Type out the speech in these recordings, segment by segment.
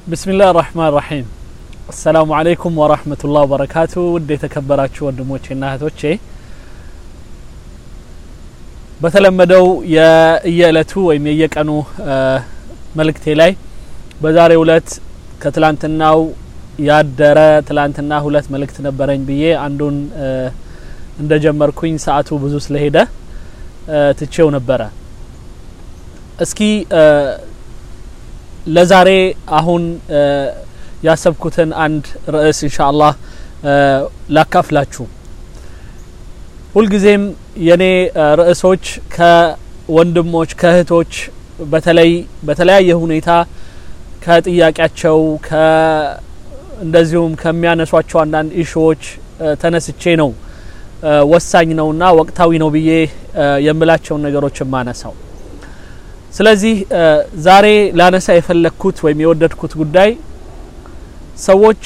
ብስሚላህ ራህማን ራሒም አሰላሙ አለይኩም ወራህመቱላህ ወበረካቱ ውድ የተከበራችሁ ወንድሞቼና እህቶቼ በተለመደው የየእለቱ ወይም የየቀኑ መልእክቴ ላይ በዛሬው እለት ከትላንትናው ያደረ ትላንትና ሁለት መልእክት ነበረኝ ብዬ አንዱን እንደጀመርኩኝ ሰዓቱ ብዙ ስለሄደ ትቼው ነበረ እስኪ ለዛሬ አሁን ያሰብኩትን አንድ ርዕስ ኢንሻ አላህ ላካፍላችሁ ሁልጊዜም የኔ ርዕሶች ከወንድሞች ከእህቶች በተለይ በተለያየ ሁኔታ ከጥያቄያቸው እንደዚሁም ከሚያነሷቸው አንዳንድ ኢሹዎች ተነስቼ ነው ወሳኝ ነውና ወቅታዊ ነው ብዬ የምላቸውን ነገሮች የማነሳው ስለዚህ ዛሬ ላነሳ የፈለግኩት ወይም የወደድኩት ጉዳይ ሰዎች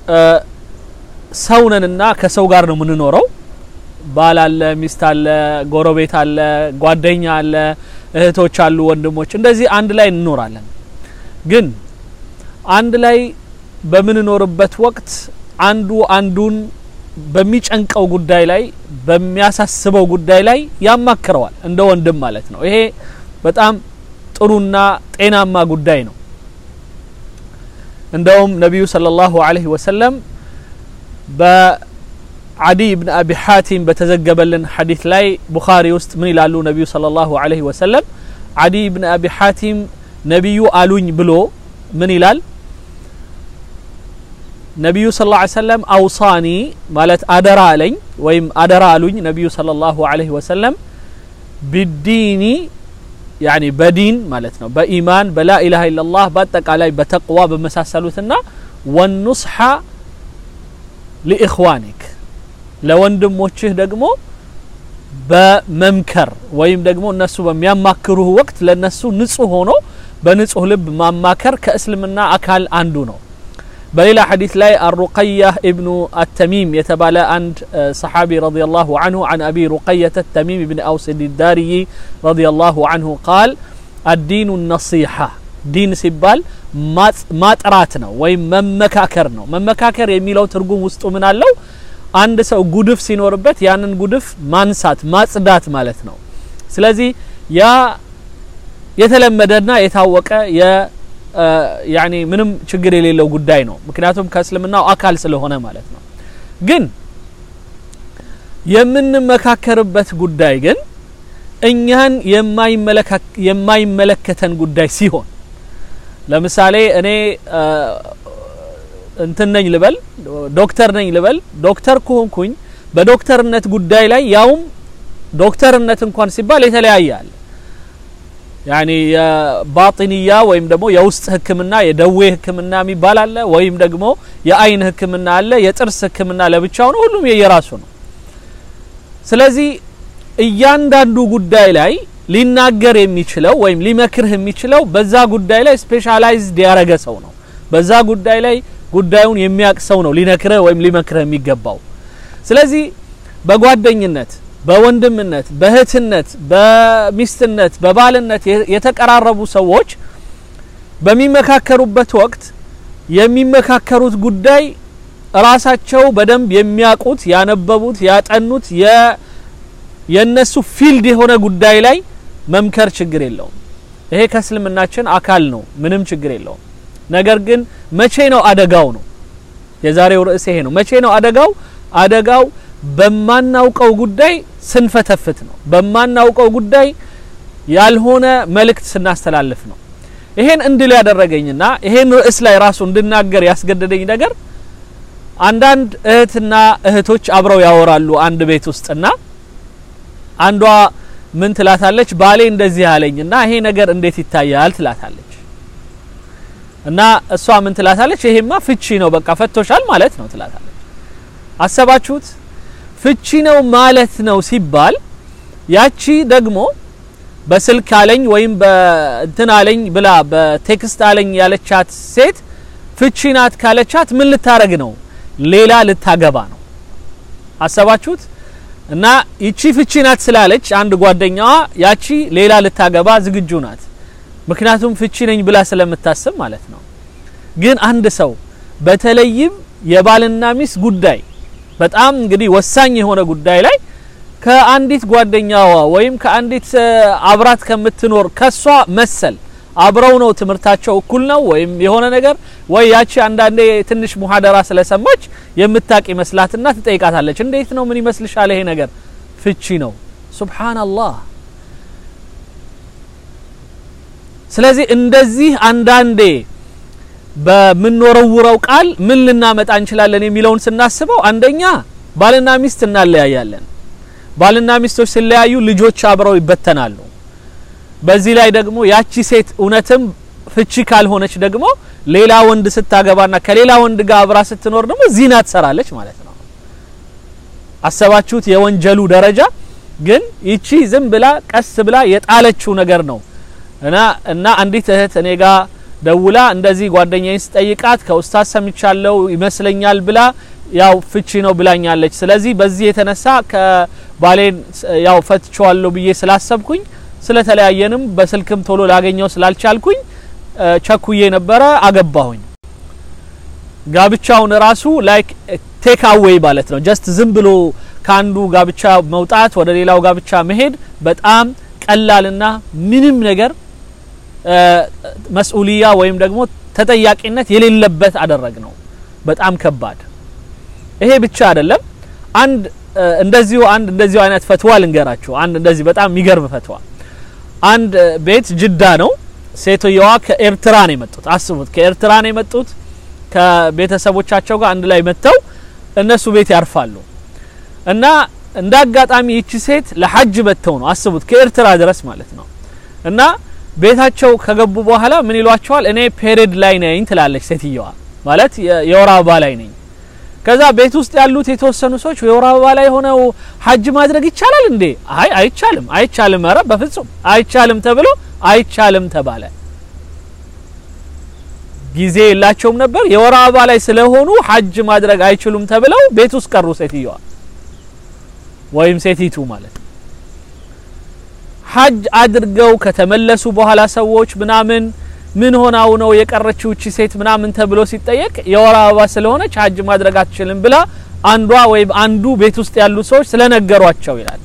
ሰውነንና ከሰው ጋር ነው የምንኖረው ባል አለ ሚስት አለ ጎረቤት አለ ጓደኛ አለ እህቶች አሉ ወንድሞች እንደዚህ አንድ ላይ እንኖራለን ግን አንድ ላይ በምንኖርበት ወቅት አንዱ አንዱን በሚጨንቀው ጉዳይ ላይ በሚያሳስበው ጉዳይ ላይ ያማክረዋል እንደ ወንድም ማለት ነው ይሄ በጣም ጥሩና ጤናማ ጉዳይ ነው እንደውም ነቢዩ ሰለላሁ ዐለይሂ ወሰለም በአዲ ብን አቢ ሐቲም በተዘገበልን ሐዲት ላይ ቡኻሪ ውስጥ ምን ይላሉ ነቢዩ ሰለላሁ ዐለይሂ ወሰለም አዲ ብን አቢ ሐቲም ነቢዩ አሉኝ ብሎ ምን ይላል ነቢዩ ስ ላ ሰለም አውሳኒ ማለት አደራ አለኝ ወይም አደራ አሉኝ ነቢዩ صለ ላሁ ዐለይሂ ወሰለም ቢዲኒ ያኒ በዲን ማለት ነው በኢማን በላ ኢላሃ ኢላላህ በአጠቃላይ በተቅዋ በመሳሰሉትና ወኑስሐ ሊእኽዋኒክ ለወንድሞችህ ደግሞ በመምከር ወይም ደግሞ እነሱ በሚያማክሩህ ወቅት ለነሱ ንጹህ ሆኖ በንጹህ ልብ ማማከር ከእስልምና አካል አንዱ ነው በሌላ ሐዲስ ላይ አሩቀያህ ኢብኑ አተሚም የተባለ አንድ ሰሓቢ ረዲየላሁ አንሁ አን አቢ ሩቀየተ ተሚም ብን አውስ ዳርይ ረዲየላሁ አንሁ ቃል አዲኑ ነሲሐ ዲን ሲባል ማጥራት ነው ወይም መመካከር ነው መመካከር የሚለው ትርጉም ውስጡ ምን አለው አንድ ሰው ጉድፍ ሲኖርበት ያንን ጉድፍ ማንሳት ማጽዳት ማለት ነው ስለዚህ ያ የተለመደና የታወቀ ያኒ ምንም ችግር የሌለው ጉዳይ ነው ምክንያቱም ከእስልምናው አካል ስለሆነ ማለት ነው ግን የምንመካከርበት ጉዳይ ግን እኛን የማይመለከተን ጉዳይ ሲሆን ለምሳሌ እኔ እንትን ነኝ ልበል ዶክተር ነኝ ልበል ዶክተር ከሆንኩኝ በዶክተርነት ጉዳይ ላይ ያውም ዶክተርነት እንኳን ሲባል የተለያየ አለ ያኒ የባጢንያ ወይም ደግሞ የውስጥ ህክምና የደዌ ህክምና የሚባል አለ ወይም ደግሞ የአይን ህክምና አለ የጥርስ ህክምና ለብቻው ነው ሁሉም የየራሱ ነው ስለዚህ እያንዳንዱ ጉዳይ ላይ ሊናገር የሚችለው ወይም ሊመክርህ የሚችለው በዛ ጉዳይ ላይ ስፔሻላይዝድ ያረገ ሰው ነው በዛ ጉዳይ ላይ ጉዳዩን የሚያቅ ሰው ነው ሊነክርህ ወይም ሊመክርህ የሚገባው ስለዚህ በጓደኝነት በወንድምነት በእህትነት በሚስትነት በባልነት የተቀራረቡ ሰዎች በሚመካከሩበት ወቅት የሚመካከሩት ጉዳይ ራሳቸው በደንብ የሚያውቁት ያነበቡት ያጠኑት የነሱ ፊልድ የሆነ ጉዳይ ላይ መምከር ችግር የለውም ይሄ ከእስልምናችን አካል ነው ምንም ችግር የለውም ነገር ግን መቼ ነው አደጋው ነው የዛሬው ርዕስ ይሄ ነው መቼ ነው አደጋው አደጋው በማናውቀው ጉዳይ ስንፈተፍት ነው በማናውቀው ጉዳይ ያልሆነ መልእክት ስናስተላልፍ ነው ይሄን እንድል ያደረገኝና ይሄን ርዕስ ላይ ራሱ እንድናገር ያስገደደኝ ነገር አንዳንድ እህትና እህቶች አብረው ያወራሉ አንድ ቤት ውስጥና አንዷ ምን ትላታለች ባሌ እንደዚህ አለኝና ይሄ ነገር እንዴት ይታያል ትላታለች እና እሷ ምን ትላታለች ይሄማ ፍቺ ነው በቃ ፈቶሻል ማለት ነው ትላታለች አሰባችሁት ፍቺ ነው ማለት ነው ሲባል ያቺ ደግሞ በስልክ አለኝ ወይም በእንትን አለኝ ብላ በቴክስት አለኝ ያለቻት ሴት ፍቺ ናት ካለቻት ምን ልታረግ ነው ሌላ ልታገባ ነው አሰባችሁት እና ይቺ ፍቺ ናት ስላለች አንድ ጓደኛዋ ያቺ ሌላ ልታገባ ዝግጁ ናት ምክንያቱም ፍቺ ነኝ ብላ ስለምታስብ ማለት ነው ግን አንድ ሰው በተለይም የባልና ሚስት ጉዳይ በጣም እንግዲህ ወሳኝ የሆነ ጉዳይ ላይ ከአንዲት ጓደኛዋ ወይም ከአንዲት አብራት ከምትኖር ከሷ መሰል አብረው ነው ትምህርታቸው እኩል ነው ወይም የሆነ ነገር ወይ ያቺ አንዳንዴ ትንሽ ሙሐደራ ስለሰማች የምታቅ ይመስላትና ትጠይቃታለች። እንዴት ነው ምን ይመስልሻል ይሄ ነገር? ፍቺ ነው። ሱብሃንአላህ። ስለዚህ እንደዚህ አንዳንዴ በምንወረውረው ቃል ምን ልናመጣ እንችላለን የሚለውን ስናስበው አንደኛ ባልና ሚስት እናለያያለን። ባልና ሚስቶች ሲለያዩ ልጆች አብረው ይበተናሉ። በዚህ ላይ ደግሞ ያቺ ሴት እውነትም ፍቺ ካልሆነች ደግሞ ሌላ ወንድ ስታገባና ከሌላ ወንድ ጋር አብራ ስትኖር ደግሞ ዚና ትሰራለች ማለት ነው። አሰባችሁት የወንጀሉ ደረጃ። ግን ይቺ ዝም ብላ ቀስ ብላ የጣለችው ነገር ነው እና እና አንዲት እህት እኔ ጋር ደውላ እንደዚህ ጓደኛዬን ስጠይቃት ከኡስታዝ ሰምቻለሁ ይመስለኛል ብላ ያው ፍቺ ነው ብላኛለች። ስለዚህ በዚህ የተነሳ ከባሌን ያው ፈትቼዋለሁ ብዬ ስላሰብኩኝ ስለተለያየንም በስልክም ቶሎ ላገኘው ስላልቻልኩኝ ቸኩዬ ነበረ አገባሁኝ። ጋብቻውን ራሱ ላይክ ቴክ አዌይ ማለት ነው። ጀስት ዝም ብሎ ከአንዱ ጋብቻ መውጣት ወደ ሌላው ጋብቻ መሄድ በጣም ቀላልና ምንም ነገር መስኡልያ ወይም ደግሞ ተጠያቂነት የሌለበት አደረግ ነው። በጣም ከባድ። ይሄ ብቻ አይደለም። አንድ እንደዚሁ አንድ እንደዚሁ አይነት ፈትዋ ልንገራችሁ። አንድ እንደዚህ በጣም የሚገርም ፈትዋ። አንድ ቤት ጅዳ ነው። ሴትዮዋ ከኤርትራ ነው የመጡት። አስቡት፣ ከኤርትራ ነው የመጡት። ከቤተሰቦቻቸው ጋር አንድ ላይ መጥተው እነሱ ቤት ያርፋሉ እና እንደ አጋጣሚ ይቺ ሴት ለሐጅ መጥተው ነው አስቡት፣ ከኤርትራ ድረስ ማለት ነው እና ቤታቸው ከገቡ በኋላ ምን ይሏቸዋል? እኔ ፔሪድ ላይ ነኝ ትላለች ሴትየዋ። ማለት የወር አበባ ላይ ነኝ። ከዛ ቤት ውስጥ ያሉት የተወሰኑ ሰዎች የወር አበባ ላይ ሆነው ሐጅ ማድረግ ይቻላል እንዴ? አይ አይቻልም፣ አይቻልም፣ ኧረ በፍጹም አይቻልም ተብሎ አይቻልም ተባለ። ጊዜ የላቸውም ነበር። የወር አበባ ላይ ስለሆኑ ሐጅ ማድረግ አይችሉም ተብለው ቤት ውስጥ ቀሩ ሴትየዋ ወይም ሴቲቱ ማለት ሐጅ አድርገው ከተመለሱ በኋላ ሰዎች ምናምን ምን ሆናው ነው የቀረችው እቺ ሴት ምናምን ተብሎ ሲጠየቅ የወር አበባ ስለሆነች ሐጅ ማድረግ አትችልም ብላ አንዷ ወይም አንዱ ቤት ውስጥ ያሉ ሰዎች ስለነገሯቸው ይላል።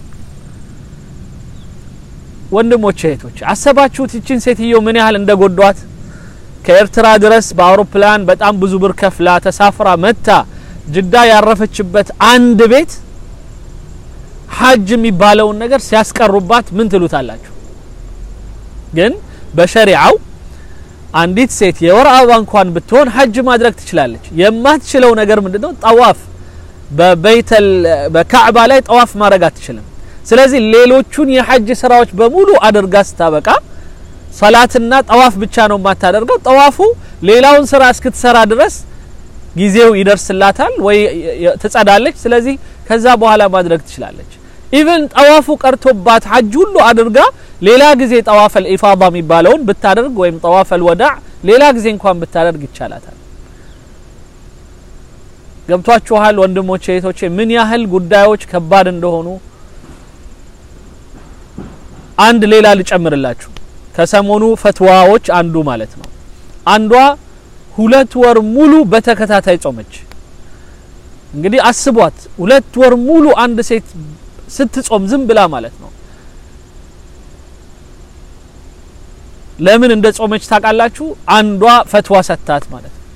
ወንድሞች እህቶች፣ አሰባችሁት ይችን ሴትዮ ምን ያህል እንደጎዷት? ከኤርትራ ድረስ በአውሮፕላን በጣም ብዙ ብር ከፍላ ተሳፍራ መታ ጅዳ ያረፈችበት አንድ ቤት ሐጅ የሚባለውን ነገር ሲያስቀሩባት ምን ትሉታላችሁ? ግን በሸሪዓው አንዲት ሴት የወር አበባ እንኳን ብትሆን ሐጅ ማድረግ ትችላለች። የማትችለው ነገር ምንድነው? ጠዋፍ በበይተል በካዕባ ላይ ጠዋፍ ማድረግ አትችልም። ስለዚህ ሌሎቹን የሐጅ ስራዎች በሙሉ አድርጋ ስታበቃ ሰላትና ጠዋፍ ብቻ ነው የማታደርገው። ጠዋፉ ሌላውን ስራ እስክትሰራ ድረስ ጊዜው ይደርስላታል ወይ ትጸዳለች። ስለዚህ ከዛ በኋላ ማድረግ ትችላለች። ኢቭን ጠዋፉ ቀርቶባት ሐጅ ሁሉ አድርጋ ሌላ ጊዜ ጠዋፈል ኢፋዳ የሚባለውን ብታደርግ ወይም ጠዋፈል ወዳዕ ሌላ ጊዜ እንኳን ብታደርግ ይቻላታል። ገብቷችኋል ወንድሞቼ እህቶቼ፣ ምን ያህል ጉዳዮች ከባድ እንደሆኑ። አንድ ሌላ ልጨምርላችሁ ከሰሞኑ ፈትዋዎች አንዱ ማለት ነው። አንዷ ሁለት ወር ሙሉ በተከታታይ ጾመች። እንግዲህ አስቧት፣ ሁለት ወር ሙሉ አንድ ሴት ስትጾም ዝም ብላ ማለት ነው። ለምን እንደ ጾመች ታውቃላችሁ? አንዷ ፈትዋ ሰታት ማለት ነው።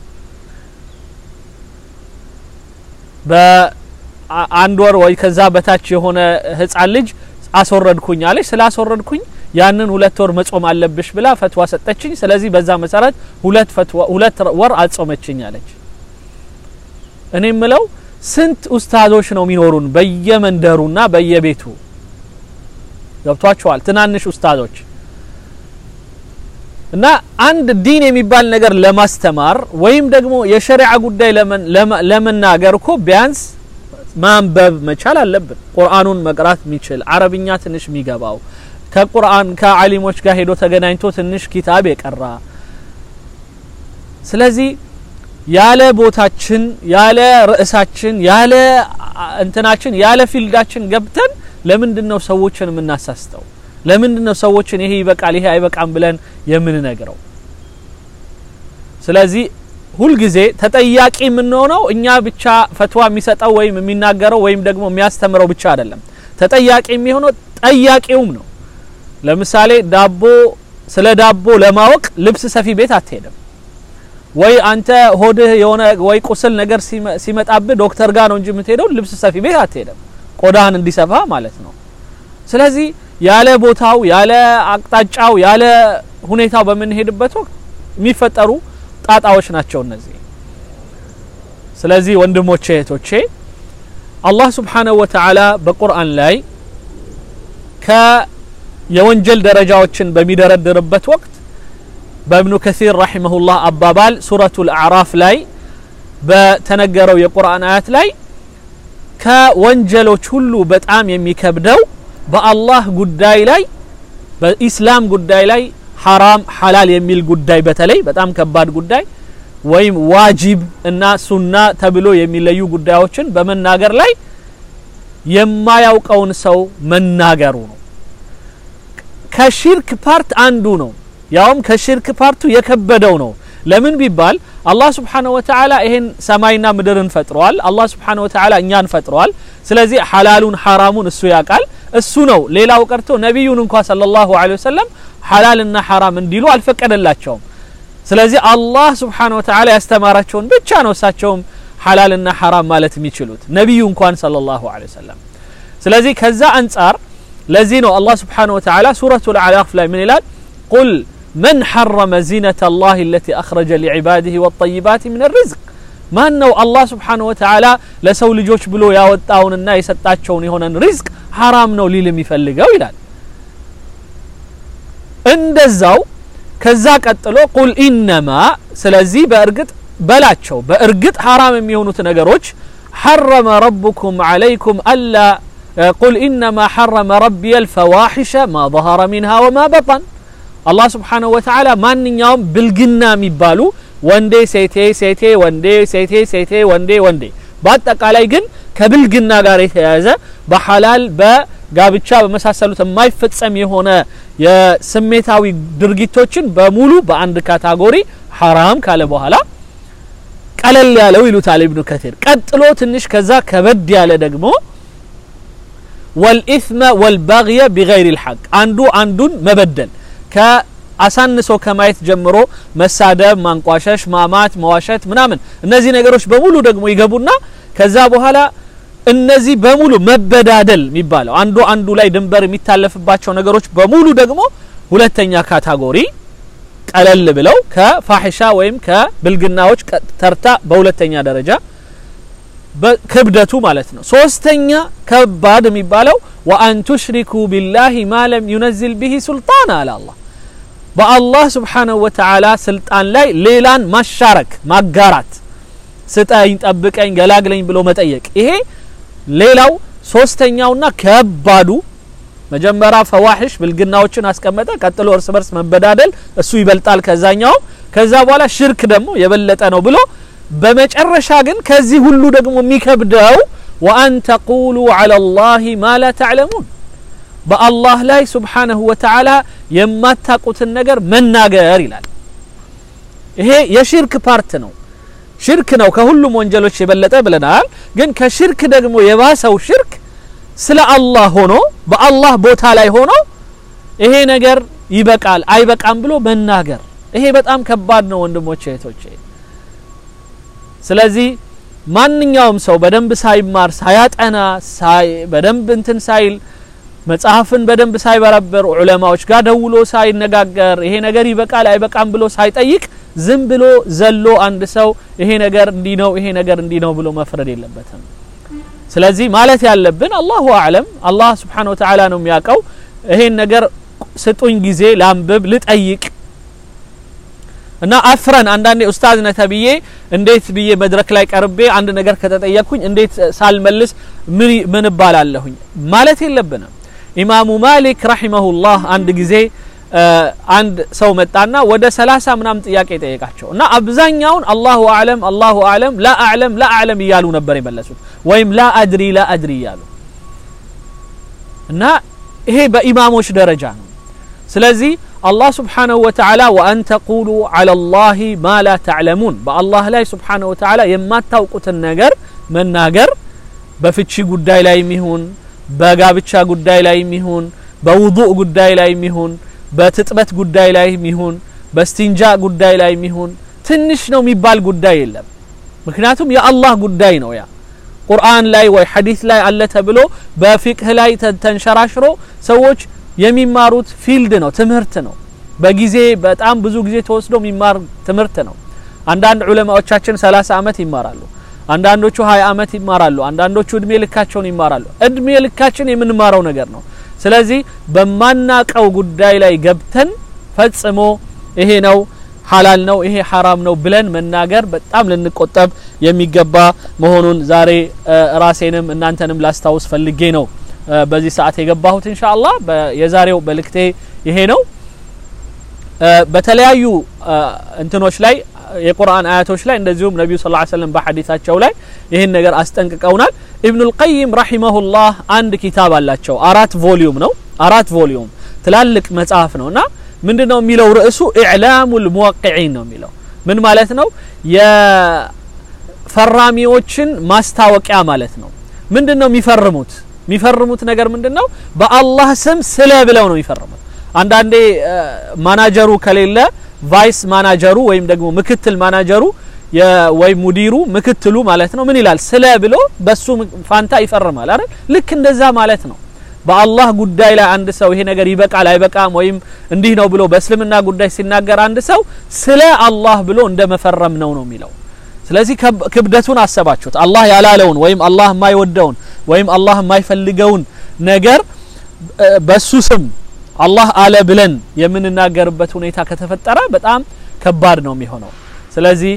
በአንድ ወር ወይ ከዛ በታች የሆነ ህፃን ልጅ አስወረድኩኝ አለች። ስላስወረድኩኝ ያንን ሁለት ወር መጾም አለብሽ ብላ ፈትዋ ሰጠችኝ። ስለዚህ በዛ መሰረት ሁለት ፈትዋ ሁለት ወር አጾመችኝ አለች። እኔ ምለው ስንት ኡስታዞች ነው የሚኖሩን በየመንደሩና በየቤቱ ገብቷቸዋል። ትናንሽ ኡስታዞች እና አንድ ዲን የሚባል ነገር ለማስተማር ወይም ደግሞ የሸሪዓ ጉዳይ ለመናገር እኮ ቢያንስ ማንበብ መቻል አለብን። ቁርአኑን መቅራት የሚችል አረብኛ ትንሽ የሚገባው ከቁርአን ከአሊሞች ጋር ሄዶ ተገናኝቶ ትንሽ ኪታብ የቀራ ስለዚህ ያለ ቦታችን ያለ ርዕሳችን ያለ እንትናችን ያለ ፊልዳችን ገብተን ለምንድን ነው ሰዎችን የምናሳስተው? ለምንድን ነው ሰዎችን ይሄ ይበቃል ይሄ አይበቃም ብለን የምንነግረው? ስለዚህ ሁልጊዜ ተጠያቂ የምንሆነው እኛ ብቻ ፈትዋ የሚሰጠው ወይም የሚናገረው ወይም ደግሞ የሚያስተምረው ብቻ አይደለም። ተጠያቂ የሚሆነው ጠያቂውም ነው። ለምሳሌ ዳቦ ስለ ዳቦ ለማወቅ ልብስ ሰፊ ቤት አትሄድም ወይ አንተ ሆድህ የሆነ ወይ ቁስል ነገር ሲመጣብህ ዶክተር ጋር ነው እንጂ የምትሄደው ልብስ ሰፊ ቤት አትሄድም፣ ቆዳህን እንዲሰፋ ማለት ነው። ስለዚህ ያለ ቦታው ያለ አቅጣጫው ያለ ሁኔታው በምንሄድበት ወቅት የሚፈጠሩ ጣጣዎች ናቸው እነዚህ። ስለዚህ ወንድሞቼ እህቶቼ አላህ ስብሓነሁ ወተዓላ በቁርአን ላይ ከየወንጀል ደረጃዎችን በሚደረድርበት ወቅት በእብኑ ከሲር ረሒመሁላህ አባባል ሱረቱል አዕራፍ ላይ በተነገረው የቁርአን አያት ላይ ከወንጀሎች ሁሉ በጣም የሚከብደው በአላህ ጉዳይ ላይ በኢስላም ጉዳይ ላይ ሐራም ሐላል የሚል ጉዳይ በተለይ በጣም ከባድ ጉዳይ ወይም ዋጂብ እና ሱና ተብሎ የሚለዩ ጉዳዮችን በመናገር ላይ የማያውቀውን ሰው መናገሩ ነው። ከሽርክ ፓርት አንዱ ነው። ያውም ከሽርክ ፓርቱ የከበደው ነው። ለምን ቢባል አላህ ስብሓነሁ ወተዓላ ይሄን ሰማይና ምድርን ፈጥረዋል። አላህ ስብሓነሁ ወተዓላ እኛን ፈጥረዋል። ስለዚህ ሐላሉን ሐራሙን እሱ ያውቃል። እሱ ነው። ሌላው ቀርቶ ነቢዩን እንኳ ሰለላሁ ዐለይሂ ወሰለም ሐላልና ሐራም እንዲሉ አልፈቀደላቸውም። ስለዚህ አላህ ስብሓነሁ ወተዓላ ያስተማራቸውን ብቻ ነው እሳቸውም ሐላልና ሐራም ማለት የሚችሉት ነቢዩ እንኳን ሰለላሁ ዐለይሂ ወሰለም። ስለዚህ ከዛ አንጻር ለዚህ ነው አላህ ስብሓነሁ ወተዓላ ሱረቱል አዕራፍ ላይ ምን ይላል? ቁል መን ሐረመ ዚነተ ላህ አለቲ አኽረጀ ሊዕባዲህ ወጠይባት ምን ሪዝቅ ማን ነው አላህ ስብሓነሁ ወተዓላ ለሰው ልጆች ብሎ ያወጣውንና የሰጣቸውን የሆነን ሪዝቅ ሐራም ነው ሊል የሚፈልገው ይላል። እንደዛው ከዛ ቀጥሎ ቁል ኢነማ ስለዚህ በእርግጥ በላቸው በእርግጥ ሐራም የሚሆኑት ነገሮች ሐረመ ረቡኩም ዐለይኩም አላ ቁል ኢነማ ሐረመ ረቢየ ልፈዋሒሸ ማ ظهረ ሚንሃ ወማ በጠን አላህ ስብሓነሁ ወተዓላ ማንኛውም ብልግና የሚባሉ ወንዴ ሴቴ ሴቴ ወንዴ ሴቴ ሴቴ ወንዴ ወንዴ በአጠቃላይ ግን ከብልግና ጋር የተያያዘ በሐላል በጋብቻ በመሳሰሉት የማይፈጸም የሆነ የስሜታዊ ድርጊቶችን በሙሉ በአንድ ካታጎሪ ሐራም ካለ በኋላ ቀለል ያለው ይሉታል ኢብኑ ከቲር። ቀጥሎ ትንሽ ከዛ ከበድ ያለ ደግሞ ወልኢስመ ወልባግየ ቢገይሪ ልሐቅ አንዱ አንዱን መበደል ከአሳንሶ ከማየት ጀምሮ መሳደብ፣ ማንቋሸሽ፣ ማማት፣ መዋሸት ምናምን እነዚህ ነገሮች በሙሉ ደግሞ ይገቡና ከዛ በኋላ እነዚህ በሙሉ መበዳደል የሚባለው አንዱ አንዱ ላይ ድንበር የሚታለፍባቸው ነገሮች በሙሉ ደግሞ ሁለተኛ ካታጎሪ ቀለል ብለው ከፋሒሻ ወይም ከብልግናዎች ተርታ በሁለተኛ ደረጃ ክብደቱ ማለት ነው። ሶስተኛ ከባድ የሚባለው ወአን ቱሽሪኩ ቢላሂ ማ ለም ዩነዝል ቢሂ ሱልጣን አለ አላህ በአላህ ስብሓነሁ ወተዓላ ስልጣን ላይ ሌላን ማሻረክ ማጋራት፣ ስጠኝ፣ ጠብቀኝ፣ ገላግለኝ ብሎ መጠየቅ ይሄ ሌላው ሶስተኛውና ከባዱ መጀመሪያ ፈዋሒሽ ብልግናዎችን አስቀመጠ። ቀጥሎ እርስ በርስ መበዳደል እሱ ይበልጣል ከዛኛው። ከዛ በኋላ ሽርክ ደግሞ የበለጠ ነው ብሎ በመጨረሻ ግን ከዚህ ሁሉ ደግሞ የሚከብደው ወአን ተቁሉ ዐላ ላሂ ማ ላ ተዕለሙን በአላህ ላይ ሱብሓነሁ ወተዓላ የማታቁትን ነገር መናገር ይላል። ይሄ የሽርክ ፓርት ነው። ሽርክ ነው ከሁሉም ወንጀሎች የበለጠ ብለናል። ግን ከሽርክ ደግሞ የባሰው ሽርክ ስለ አላህ ሆኖ በአላህ ቦታ ላይ ሆኖ ይሄ ነገር ይበቃል አይበቃም ብሎ መናገር ይሄ በጣም ከባድ ነው ወንድሞቼ እህቶቼ። ስለዚህ ማንኛውም ሰው በደንብ ሳይማር ሳያጠና በደንብ እንትን ሳይል መጽሐፍን በደንብ ሳይበረበር ዑለማዎች ጋር ደውሎ ሳይነጋገር ይሄ ነገር ይበቃል አይበቃም ብሎ ሳይጠይቅ ዝም ብሎ ዘሎ አንድ ሰው ይሄ ነገር እንዲህ ነው ይሄ ነገር እንዲህ ነው ብሎ መፍረድ የለበትም። ስለዚህ ማለት ያለብን አላሁ አዕለም አላህ ስብሓነሁ ወተዓላ ነው የሚያውቀው። ይሄን ነገር ስጡኝ ጊዜ ላንብብ ልጠይቅ እና አፍረን አንዳንዴ ኡስታዝ ነህ ተብዬ እንዴት ብዬ መድረክ ላይ ቀርቤ አንድ ነገር ከተጠየቅኩኝ እንዴት ሳልመልስ ምን እባላለሁኝ ማለት የለብንም። ኢማሙ ማሊክ ረሂመሁላህ አንድ ጊዜ አንድ ሰው መጣና ወደ ሰላሳ ምናምን ጥያቄ ጠየቃቸው እና አብዛኛውን አላሁ አዕለም አላሁ አዕለም ላ አዕለም ላ አዕለም እያሉ ነበር የመለሱት ወይም ላ አድሪ ላ አድሪ እያሉ እና ይሄ በኢማሞች ደረጃ ነው። ስለዚህ አላህ ስብሓነሁ ወተዓላ ወአን ተቁሉ ዐላ ላሂ ማ ላ ተዕለሙን በአላህ ላይ ስብሓነሁ ወተዓላ የማታውቁትን ነገር መናገር በፍቺ ጉዳይ ላይ ሚሆን በጋብቻ ጉዳይ ላይ ሚሆን በውዱእ ጉዳይ ላይ ሚሆን በትጥበት ጉዳይ ላይ ሚሆን በስቲንጃ ጉዳይ ላይ ሚሆን ትንሽ ነው የሚባል ጉዳይ የለም ምክንያቱም የአላህ ጉዳይ ነው ያ ቁርአን ላይ ወይ ሐዲስ ላይ አለ ተብሎ በፊቅህ ላይ ተንሸራሽሮ ሰዎች የሚማሩት ፊልድ ነው ትምህርት ነው በጊዜ በጣም ብዙ ጊዜ ተወስዶ የሚማር ትምህርት ነው አንዳንድ ዑለማዎቻችን 30 አመት ይማራሉ አንዳንዶቹ 20 አመት ይማራሉ አንዳንዶቹ እድሜ ልካቸውን ይማራሉ እድሜ ልካችን የምንማረው ነገር ነው ስለዚህ በማናቀው ጉዳይ ላይ ገብተን ፈጽሞ ይሄ ነው ሐላል ነው ይሄ ሐራም ነው ብለን መናገር በጣም ልንቆጠብ የሚገባ መሆኑን ዛሬ ራሴንም እናንተንም ላስታውስ ፈልጌ ነው በዚህ ሰዓት የገባሁት ኢንሻአላህ የዛሬው መልእክቴ ይሄ ነው በተለያዩ እንትኖች ላይ የቁርአን አያቶች ላይ እንደዚሁም ነቢዩ ስ ሰለም በሐዲታቸው ላይ ይህን ነገር አስጠንቅቀውናል ኢብኑል ቀይም ረሂመሁላህ አንድ ኪታብ አላቸው አራት ቮሊዩም ነው አራት ቮሊዩም ትላልቅ መጽሐፍ ነው እና ምንድን ነው የሚለው ርዕሱ ኢዕላሙ ልሙወቅዒን ነው የሚለው ምን ማለት ነው የፈራሚዎችን ማስታወቂያ ማለት ነው ምንድን ነው የሚፈርሙት የሚፈርሙት ነገር ምንድን ነው በአላህ ስም ስለ ብለው ነው የሚፈርሙት አንዳንዴ ማናጀሩ ከሌለ ቫይስ ማናጀሩ ወይም ደግሞ ምክትል ማናጀሩ ወይም ሙዲሩ ምክትሉ ማለት ነው ምን ይላል ስለ ብሎ በሱ ፋንታ ይፈርማል አይደል ልክ እንደዛ ማለት ነው በአላህ ጉዳይ ላይ አንድ ሰው ይሄ ነገር ይበቃል አይበቃም ወይም እንዲህ ነው ብሎ በእስልምና ጉዳይ ሲናገር አንድ ሰው ስለ አላህ ብሎ እንደ መፈረም ነው ነው የሚለው ስለዚህ ክብደቱን አሰባችሁት አላህ ያላለውን ወይም አላህ የማይወደውን ወይም አላህ የማይፈልገውን ነገር በሱ ስም አላህ አለ ብለን የምንናገርበት ሁኔታ ከተፈጠረ በጣም ከባድ ነው የሚሆነው ስለዚህ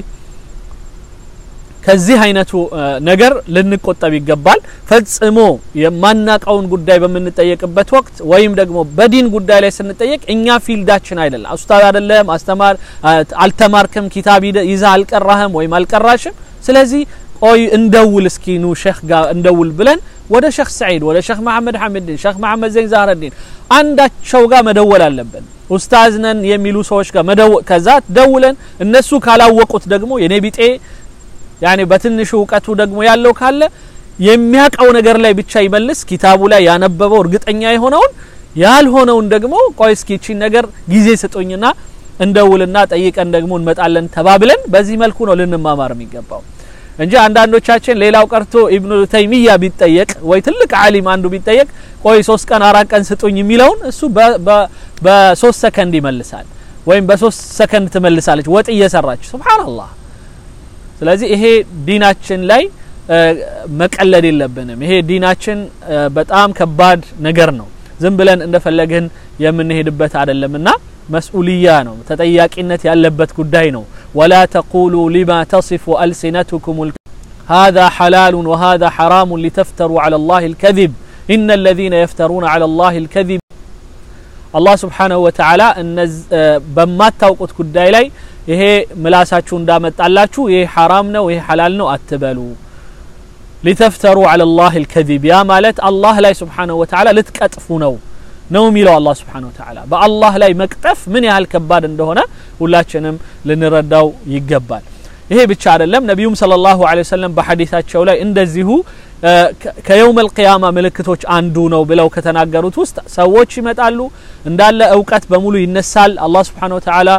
ከዚህ አይነቱ ነገር ልንቆጠብ ይገባል ፈጽሞ የማናቀውን ጉዳይ በምንጠየቅበት ወቅት ወይም ደግሞ በዲን ጉዳይ ላይ ስንጠየቅ እኛ ፊልዳችን አይደለም ኡስታዝ አይደለም አስተማር አልተማርክም ኪታብ ይዛ አልቀራህም ወይም አልቀራሽም ስለዚህ ቆይ እንደውል እስኪ ኑ ሼክ ጋር እንደውል ብለን ወደ ሼክ ሰዒድ ወደ ሼክ መሐመድ ሐሚድን ሼክ መሐመድ ዘይን ዛህረዲን አንዳቸው ጋር መደወል አለብን ኡስታዝ ነን የሚሉ ሰዎች ጋር መደወል ከዛ ደውለን እነሱ ካላወቁት ደግሞ የኔ ቢጤ ያኔ በትንሹ እውቀቱ ደግሞ ያለው ካለ የሚያቀው ነገር ላይ ብቻ ይመልስ ኪታቡ ላይ ያነበበው እርግጠኛ የሆነውን ያልሆነውን ደግሞ ቆይ እስኪ እቺን ነገር ጊዜ ስጡኝና እንደውልና ጠይቀን ደግሞ እንመጣለን ተባብለን በዚህ መልኩ ነው ልንማማር የሚገባው እንጂ አንዳንዶቻችን ሌላው ቀርቶ ኢብኑ ተይሚያ ቢጠየቅ ወይ ትልቅ ዓሊም አንዱ ቢጠየቅ ቆይ ሶስት ቀን አራት ቀን ስጡኝ የሚለውን እሱ በሶስት ሰከንድ ይመልሳል ወይም በሶስት ሰከንድ ትመልሳለች ወጥ እየሰራች ሱብሃንአላህ ስለዚህ ይሄ ዲናችን ላይ መቀለድ የለብንም ይሄ ዲናችን በጣም ከባድ ነገር ነው ዝም ብለን እንደፈለግን የምንሄድበት አይደለምና መስኡልያ ነው ተጠያቂነት ያለበት ጉዳይ ነው ወላ ተቁሉ ሊማ ተصፉ አልሲነትኩም هذا حلال وهذا حرام لتفتروا على الله الكذب إن الذين يفترون على الله الكذب الله سبحانه وتعالى በማታውቁት ጉዳይ ላይ ይሄ ምላሳችሁ እንዳመጣላችሁ ይሄ ሐራም ነው ይሄ ሐላል ነው አትበሉ ሊተፍተሩ على الله الكذب ያ ማለት አላህ ላይ ስብሓንሁ ወተዓላ ልትቀጥፉ ነው ነው የሚለው አላህ ስብሓንሁ ወተዓላ በአላህ ላይ መቅጠፍ ምን ያህል ከባድ እንደሆነ ሁላችንም ልንረዳው ይገባል ይሄ ብቻ አይደለም ነቢዩም ሰለላሁ ዐለይሂ ወሰለም በሐዲሳቸው ላይ እንደዚሁ ከየውም አልቅያማ ምልክቶች አንዱ ነው ብለው ከተናገሩት ውስጥ ሰዎች ይመጣሉ እንዳለ እውቀት በሙሉ ይነሳል አላህ ስብሓንሁ ወተዓላ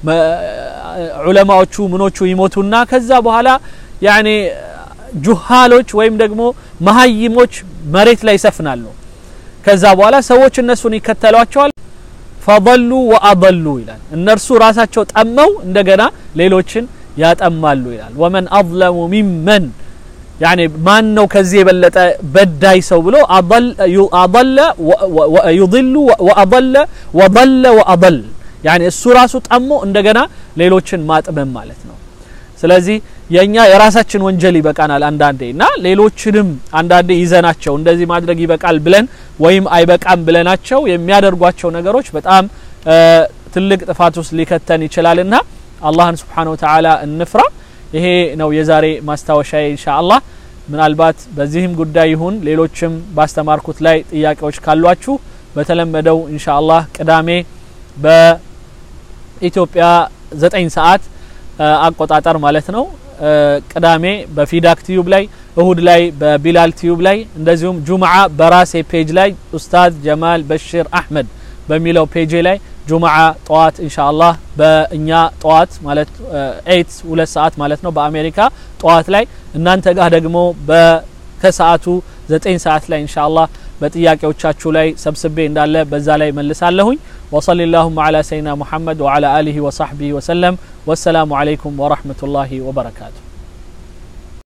ዑለማዎቹ ምኖቹ ይሞቱና ከዛ በኋላ ያኔ ጁሃሎች ወይም ደግሞ መሀይሞች መሬት ላይ ይሰፍናሉ ከዛ በኋላ ሰዎች እነሱን ይከተሏቸዋል ፈضሉ ወአضሉ ይላል እነርሱ ራሳቸው ጠመው እንደገና ሌሎችን ያጠማሉ ይላል ወመን አظለሙ ሚመን ያኔ ማን ነው ከዚህ የበለጠ በዳይ ሰው ብሎ አضለ ዩضሉ ወአضለ ወضለ ወአضል ያኔ እሱ ራሱ ጠሞ እንደገና ሌሎችን ማጥመም ማለት ነው ስለዚህ የኛ የራሳችን ወንጀል ይበቃናል አንዳንዴ እና ሌሎችንም አንዳንዴ ይዘናቸው እንደዚህ ማድረግ ይበቃል ብለን ወይም አይበቃም ብለናቸው የሚያደርጓቸው ነገሮች በጣም ትልቅ ጥፋት ውስጥ ሊከተን ይችላልና አላህን ስብሓን ወተዓላ እንፍራ ይሄ ነው የዛሬ ማስታወሻ ኢንሻአላህ ምናልባት በዚህም ጉዳይ ይሁን ሌሎችም ባስተማርኩት ላይ ጥያቄዎች ካሏችሁ በተለመደው ኢንሻአላህ ቅዳሜ በ ኢትዮጵያ ዘጠኝ ሰዓት አቆጣጠር ማለት ነው። ቅዳሜ በፊዳክ ቲዩብ ላይ፣ እሁድ ላይ በቢላል ቲዩብ ላይ እንደዚሁም ጁምዓ በራሴ ፔጅ ላይ ኡስታዝ ጀማል በሽር አህመድ በሚለው ፔጅ ላይ ጁምዓ ጠዋት ኢንሻአላህ በእኛ ጠዋት ማለት ኤይት ሁለት ሰዓት ማለት ነው በአሜሪካ ጠዋት ላይ እናንተ ጋር ደግሞ ከሰዓቱ ዘጠኝ ሰዓት ላይ ኢንሻአላህ በጥያቄዎቻችሁ ላይ ሰብስቤ እንዳለ በዛ ላይ መልሳለሁኝ። ወሰሊ ላሁማ ዓላ ሰይድና ሙሐመድ ወዓላ አሊሂ ወሳሕቢሂ ወሰለም። ወሰላሙ ዓለይኩም ወረሕመቱላሂ ወበረካቱ።